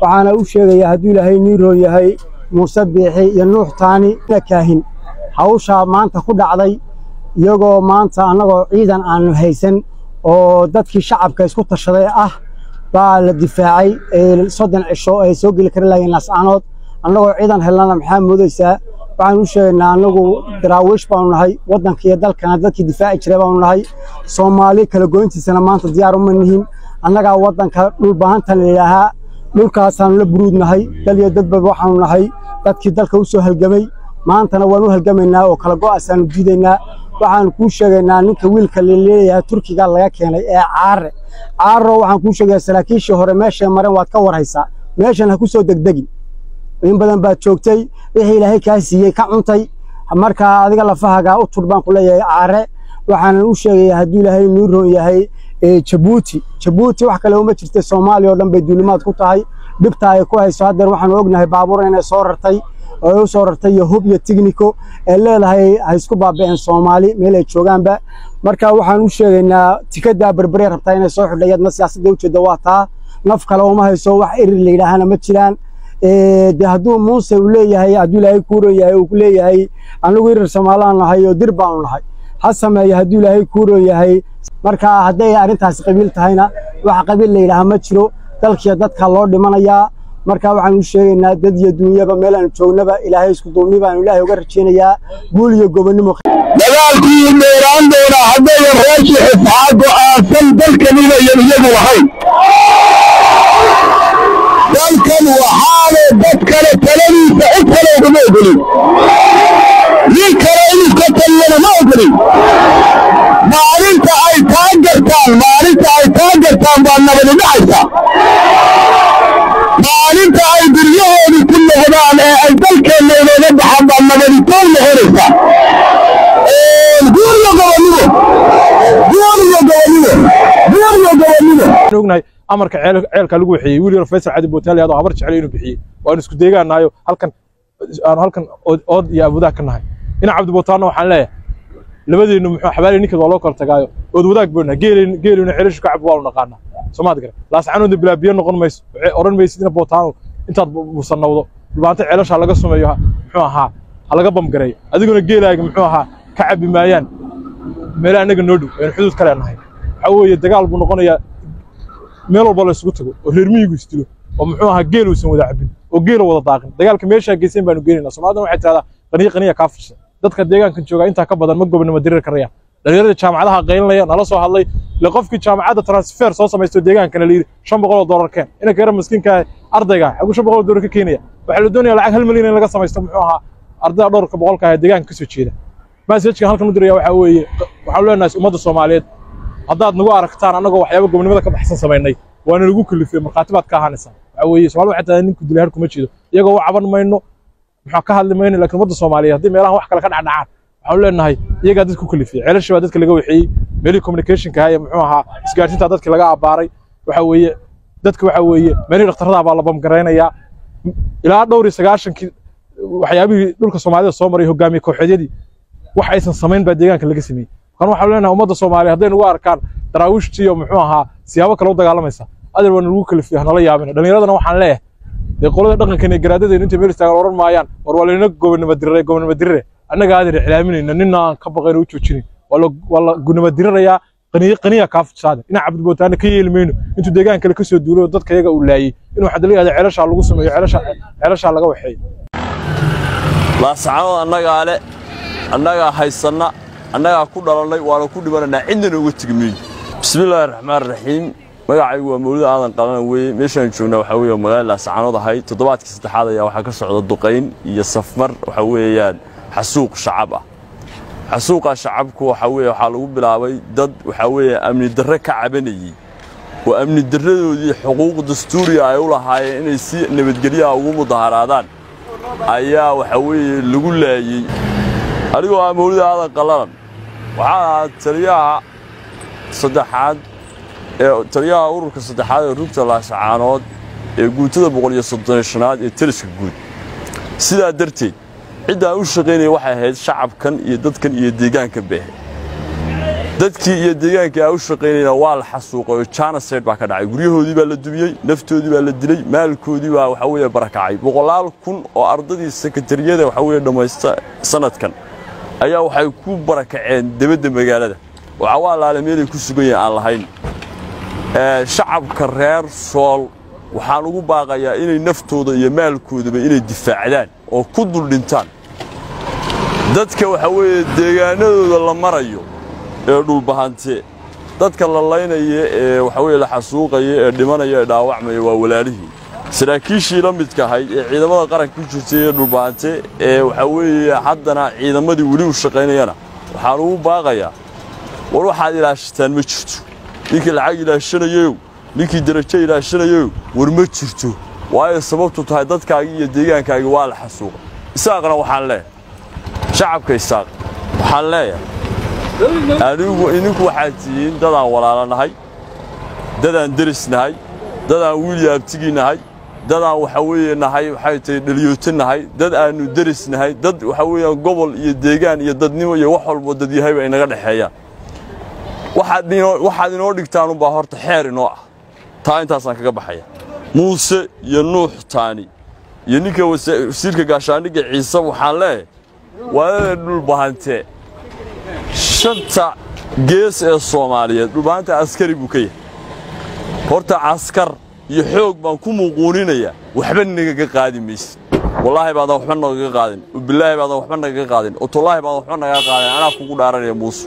waxaana u sheegayaa hadduu ilaahay niiroon yahay muuse biixi iyo nuux taani ina kaahin hawshaa maanta ku dhacday iyagoo maanta annagoo ciidan aanu haysan oo dadkii shacabka isku tashaday ah baa la difaacay soddon cisho ay soo geli kari lahayen laascaanood annagoo ciidan helnana maxaa moodaysaa waxaan u sheegaynaa annagu daraawiish baanu nahay waddanka iyo dalkana dadkii difaaci jiray baanu nahay soomaali kala goyntiisana maanta diyaar uma nihin annagaa waddanka dhulbahantan layidhaahaa dhulkaasaanu la buruud nahay dal iyo dadba waxaanu nahay dadkii dalka u soo halgamay maantana waan u halgamaynaa oo kala go'aasaanu diidaynaa waxaanu kuu sheegaynaa ninka wiilka laleeyahay turkiga laga keenay ee caare caarro waxaan kuu sheegayaa saraakiishii hore meeshay mareen waad ka warhaysaa meeshan ha ku soo degdegin in badan baad joogtay wixii ilaahay kaa siiyey ka cuntay markaa adiga lafahagaa u tur baan ku leeyahay caare waxaanan u sheegayaa hadduu ilaahay nuu roon yahay jabuuti jabuuti wax kale uma jirta soomaaliya oo dhan bay duulimaad ku tahay dhibta ay ku hayso haddeer waxaanu ognahay baabuur inay soo rartay oo u soo rartay iyo hub iyo tigniko ee leedahay ha isku baaba'een soomaali meel ay joogaanba marka waxaan u sheegaynaa tikadaa berberey rabtaa inay soo xidha iyadna siyaasadda ujeedda waa taa naf kale uma hayso wax erir la yidhaahana ma jiraan de hadduu muuse uu leeyahay hadduu ilaahay kuuron yahay uu leeyahay anigu irir somaalaan nahay oo dir baanu nahay ha sameeya hadduu ilaahay kuuron yahay marka hadday arrintaasi qabiil tahayna wax qabiil la yidhaaha ma jiro dalkiiyo dadka loo dhimanayaa marka waxaan u sheegaynaa dad iyo duunyaba meel aanu joognaba ilaahay isku duubni baanu ilaahay uga rajaynayaa guul iyo gobonnimo dagaalkii dheeraan doonaa haddayan reerkii xifaa go'aansan dalkan inayan iyagu lahayn dalkan waxaale dad kale taladiisa cid kale ugama ogolin nin kale inuu ka taliyana ma ogolin maalinta ay taa gartaan maalinta ay taa gartaan baa nabadi dhacaysaa maalinta ay duryahoodu ku noqdaan ee ay dalkeenna inooga baxaan baa nabaditoon noqonaysaa guur iyo gobonnimo guur iyo gobonnimo guur iyo gobonnimo ognahay amarka ceelka lagu wixiyey wiil yar faysal cadi bootaali adoo habar jecel inuu bixiyey waanu isku deegaanayo halkan aanu halkan ood iyo abudaa ka nahay dhinac cabdi bootaanna waxaan leeyahay labadeennu muxuu xabaali ninkeed waa loo kala tagaayo ood wadaag boona geelin geelina ceelashu ka cab waanu naqaanaa soomaad gara laascaanoodna bilaa biyo noqon mayso odhan maysidina bootaano intaad busanawdo dhulbaanta ceelasha laga sumeeyo muxuu ahaa ha laga bamgareeyo adiguna geelaaga muxuu ahaa ka cabbi maayaan meela annaga noo dhow aynu xuduud ka leenahay waxaa weeye dagaal buu noqonayaa meel walba la isugu tago oo reer miyigu isdilo oo muxuu ahaa geel uusan wada cabbin oo geela wada daaqin dagaalka meeshaa geysan baanu geenaynaa soomaalidana waxay tidhahdaa qaniya qaniya kaa fursa dadka deegaankan joogaa intaa ka badan ma gobonimo dirir karayaan dhalinyarada jaamacadaha qaylinaya nala soo hadlay le qofkii jaamacadda transfer soo samaysto deegaankana la yidhi shan boqol oo dollar keen inanka yara miskiinka ardayga xaguu shan boqol oo dollar ka keenaya waxaa la doonayaa lacag hal milyan in laga samaysto muxuu ahaa ardayda dhowrka boqolka ah ee deegaanka ka soo jeeda masajkan halkan u diraya waxaa weeye waxaanu leenahay ummadda soomaaliyeed haddaad nagu aragtaan annagoo waxyaaba gobonimada ka baxsan samaynay waana lagu kalifay markhaati baad ka ahaanaysaa waxaa weeye soomaalida waxay tahay ninku dilay har kuma jeedo iyagoo u caban mayno maxaa ka hadli mayno laakiin ummadda soomaaliyeed haddii meelahan wax kale ka dhacdhacaan waxaanu leenahay iyagaa dadka ku kalifiyey ceelashii baa dadka laga wixiyey meelihii communicationka ahaa ee muxuu ahaa isgaarsiintaa dadka laga abbaaray waxaa weeye dadka waxaa weeye meelihii dhakhtarada baa la bamgaraynayaa ilaa dhowr iyo sagaashankii waxyaabihii dhulka soomaalida soo maray hogaamiye kooxeedyadii wax aysan samayn baa deegaanka laga sameeyey kan waxaanu leenahay ummadda soomaaliya hadday nagu arkaan daraawiishtiiyo muxuu ahaa siyaabo kale u dagaalamaysa adeer waa nagu kalifiya hanala yaabina dhallinyaradana waxaan leeyahay dee qolada dhaqankan iyo garaadadeenu intay meel istaagaan odhan maayaan war waa layna gobonimo dirire gobonimo dirire annaga aadan ixlaaminayna nina aan ka baqayno u joojinin waa la gunimo dirirayaa qaniya qaniya kaa fusaade dhinaca cabdibootaana ka yeeli mayno intuu deegaan kale ka soo duulo dadka iyaga uu laayey inuu waxaa la yihahda ceelashaa lagu sameeyo ceelashaa laga waxeeyo laascaanood annagaa le annagaa haysanna annagaa ku dhalannay waana ku dhimanaynaa cidnana uga tegi mayno bismillaahi raxmaan raxiim magacaygu waa mawlid aadan qalanan weeye meeshaan joognaa waxaa weeye magaalada laascaanood ahay toddobaadkii saddexaad ayaa waxaa ka socda duqayn iyo safmar waxaa weeyaan xasuuq shacab ah xasuuqa shacabku waxaa weeye waxaa lagu bilaabay dad waxaa weeye amni darre ka cabanayey oo amni darradoodii xuquuq dastuuriya ay u lahaayeen inay si nabadgelyaha ugu mudaharaadaan ayaa waxaa weeye lagu laayey anigoo ah mawlida aadan qallalan waxaan ahaa taliyaha saddexaad ee taliyaha ururka saddexaad ee rugta laascaanood ee guutada boqol iyo soddonshanaad ee taliska guud sidaa darteed ciddaan u shaqaynaya waxay ahayd shacabkan iyo dadkan iyo deegaankan bay ahayd dadkii iyo deegaankii aa u shaqaynayna waa la xasuuqay oo janasayd baa ka dhacay guryahoodii baa la dumiyey naftoodii baa la dilay maalkoodii baa waxa weeye barakacay boqolaal kun oo ardadii sekatariyada waxa weeye dhammaysta sanadkan ayaa waxay ku barakaceen debadda magaalada oo cawaalaale meelay ku sugan yihiin aan lahayn shacabka reer sool waxaan ugu baaqayaa inay naftooda iyo maalkoodaba inay difaacdaan oo ku dul dhintaan dadka waxa weeye deegaanadooda la marayo ee dhulbahante dadka la laynaya ee waxa weye la xasuuqaya ee dhimanaya ee dhaawacmaya waa walaalihii saraakiishii la midka ahayd ee ciidamada qaranka ku jirtay ee dhulbahante ee waxa weeye haddana ciidamadii weli u shaqaynayana waxaan ugu baaqayaa war waxaad ilaashataan ma jirto ninkii lacag ilaashanayow ninkii derajo ilaashanayow war ma jirto waayo sababtu tahay dadkaagii iyo deegaankaagii waa la xasuuqay isaaqna waxaan leeyahay shacabka isaaq waxaan leeyahay anigu idinku waxaad tihiin dadaan walaalanahay dadaan deris nahay dadaan wiilya abtigii nahay dadaan waxa weeye nahay waxay tahay dhaliyoota nahay dad aannu deris nahay dad waxa weeyaan gobol iyo deegaan iyo dadnimo iyo wax walbo dad yahayba inaga dhexeeyaan waxaad inoo dhigtaanunbaa horta xeer inoo ah taa intaasaan kaga baxaya muuse iyo nuux taani iyo ninka wasiirka gaashaandhigga ciise waxaan leeyahay waadada dhulbahante shanta gees ee soomaaliyeed dhulbahanta askari buu ka yahay horta caskar iyo xoog baan ku muuquuninayaa waxba nagaga qaadi maysid wallaahi baadan waxba nagaga qaadin bilaahi baadan waxba nagaga qaadin otollaahi baadan waxba nagaga qaadin anaa kugu dhaaranaya muuse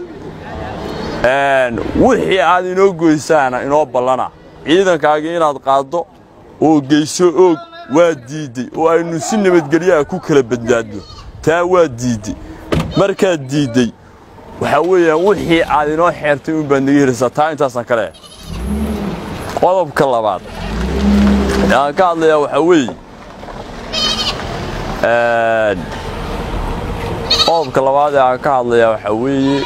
wixii aad inoo goysaana inoo ballana ciidankaagii inaad qaaddo oo geyso oog waa diidday oo aynu si nabadgelyaha ku kala badbaadno taa waa diidday markaad diidday waxaa weeyaan wixii aad inoo xeertay un baad naga helaysaa taa intaasaan ka leehay qodobka labaad aan ka hadlayaa waxaa weeye qodobka labaad ee aan ka hadlayaa waxaa weeye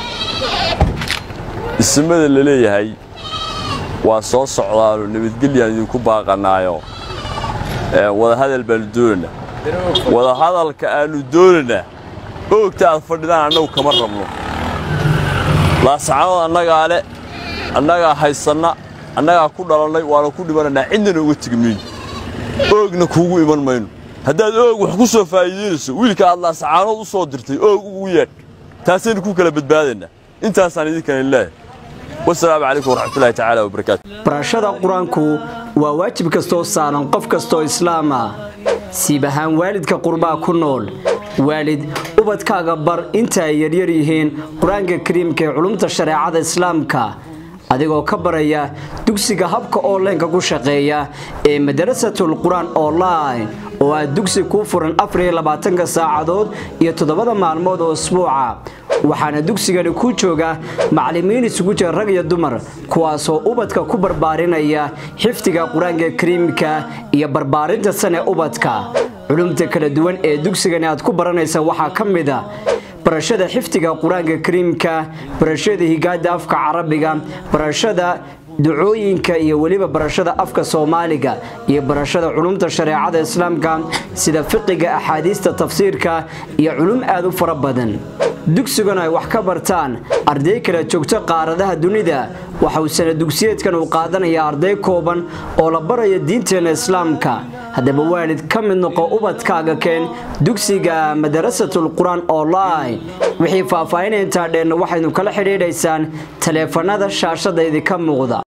ismada la leeyahay waa soo socdaanoo nabadgelyaan idinku baaqannaayo wadahadal baannu doonaynaa wadahadalka aannu doonaynaa oogta aad fadhidaan annagu kama rabno laasacanood annagaa le annagaa haysanna annagaa ku dhalannay waana ku dhimanaynaa cidnana uga tegi mayno oogna kuugu iman mayno haddaad oog wax ku soo faa'iidaynayso wiilka aad laasacaanood u soo dirtay oog ugu yeedh taasaynu ku kala badbaadaynaa intaasaan idinkan leeyahay wasalaamu calaykum waraxmatullahi tacaala wabarakaatu barashada qur-aanku waa waajib kastoo saaran qof kastoo islaam ah siib ahaan waalidka qurbaa ku nool waalid ubadkaaga bar inta ay yaryar yihiin qur-aanka kariimka ee culumta shareecada islaamka adigoo ka baraya dugsiga habka onlineka ku shaqeeya ee madarasatul qur-aan online oo aad dugsi kuu furan afariylabaatanka saacadood iyo toddobada maalmood oo isbuuca waxaana dugsigani ku jooga macallimiin isugu jira rag iyo dumar kuwaasoo ubadka ku barbaarinaya xifdiga qur-aanka kariimka iyo barbaarinta sane ubadka culumta kala duwan ee dugsigani aad ku baranaysa waxaa ka mid a barashada xifdiga qur-aanka kariimka barashada higaada afka carabiga barashada ducooyinka iyo weliba barashada afka soomaaliga iyo barashada culumta shareecada islaamka sida fiqiga axaadiista tafsiirka iyo culum aad u fara badan dugsigan ay wax ka bartaan arday kala joogto qaaradaha dunida waxa uu sana dugsiyeedkan uu qaadanaya arday kooban oo la baraya diinteena islaamka haddaba waalid ka mid noqo ubadkaaga keen dugsiga madarasatul qur-aan online wixii faahfaahinay intaa dheenna waxaynu kala xidhiidhaysaan taleefanada shaashada idinka muuqda